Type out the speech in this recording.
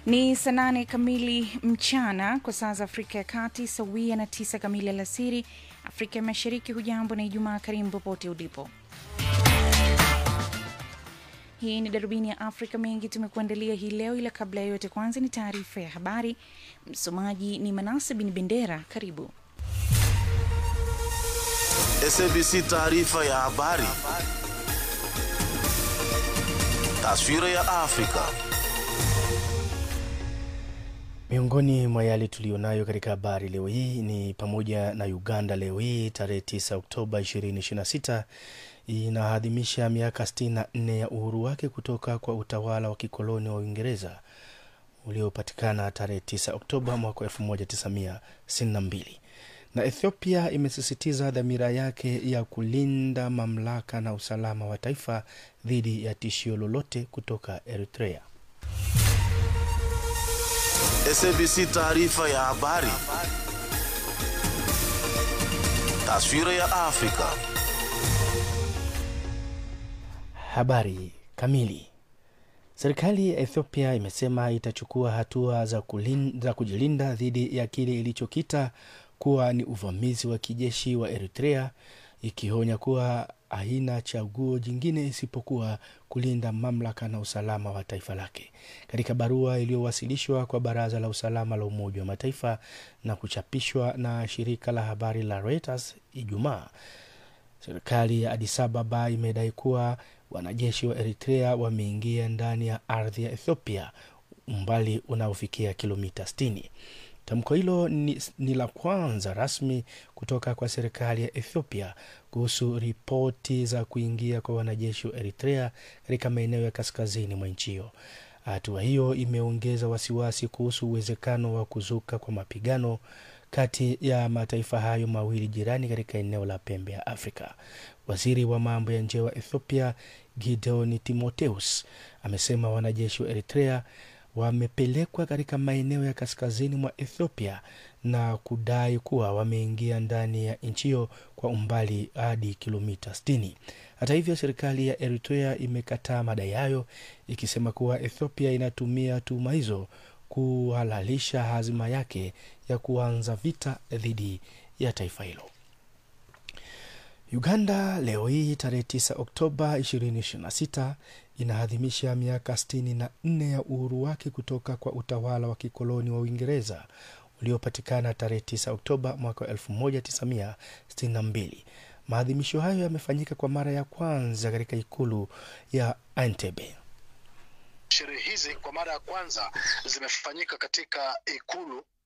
Ni saa nane kamili mchana kwa saa za Afrika ya Kati, sawia na tisa kamili alasiri Afrika ya Mashariki. Hujambo na Ijumaa karimu popote ulipo. Hii ni darubini ya Afrika. Mengi tumekuandalia hii leo, ila kabla ya yote, kwanza ni taarifa ya habari. Msomaji ni Manase Bin Bendera. Karibu. SABC taarifa ya habari. Taswira ya Afrika. Miongoni mwa yale tuliyonayo katika habari leo hii ni pamoja na Uganda leo hii tarehe 9 Oktoba 2026 inaadhimisha miaka 64 ya uhuru wake kutoka kwa utawala wa kikoloni wa Uingereza uliopatikana tarehe 9 Oktoba mwaka 1962 na Ethiopia imesisitiza dhamira yake ya kulinda mamlaka na usalama wa taifa dhidi ya tishio lolote kutoka Eritrea. SABC taarifa ya habari. Taswira ya Afrika. Habari kamili. Serikali ya Ethiopia imesema itachukua hatua za, kulin, za kujilinda dhidi ya kile ilichokita kuwa ni uvamizi wa kijeshi wa Eritrea, ikionya kuwa haina chaguo jingine isipokuwa kulinda mamlaka na usalama wa taifa lake. Katika barua iliyowasilishwa kwa Baraza la Usalama la Umoja wa Mataifa na kuchapishwa na shirika la habari la Reuters Ijumaa, serikali ya Addis Ababa imedai kuwa wanajeshi wa Eritrea wameingia ndani ya ardhi ya Ethiopia umbali unaofikia kilomita 60. Tamko hilo ni, ni la kwanza rasmi kutoka kwa serikali ya Ethiopia kuhusu ripoti za kuingia kwa wanajeshi wa Eritrea katika maeneo ya kaskazini mwa nchi hiyo. Hatua hiyo imeongeza wasiwasi kuhusu uwezekano wa kuzuka kwa mapigano kati ya mataifa hayo mawili jirani katika eneo la pembe ya Afrika. Waziri wa mambo ya nje wa Ethiopia Gideon Timotheus amesema wanajeshi wa Eritrea wamepelekwa katika maeneo ya kaskazini mwa Ethiopia na kudai kuwa wameingia ndani ya nchi hiyo kwa umbali hadi kilomita 60. Hata hivyo, serikali ya Eritrea imekataa madai hayo ikisema kuwa Ethiopia inatumia tuhuma hizo kuhalalisha hazima yake ya kuanza vita dhidi ya taifa hilo. Uganda leo hii tarehe 9 Oktoba 2026 inaadhimisha miaka 64 ya uhuru wake kutoka kwa utawala wa kikoloni wa Uingereza uliopatikana tarehe 9 Oktoba mwaka 1962. Maadhimisho hayo yamefanyika kwa mara ya kwanza katika ikulu ya Entebbe. Sherehe hizi kwa mara ya kwanza zimefanyika katika ikulu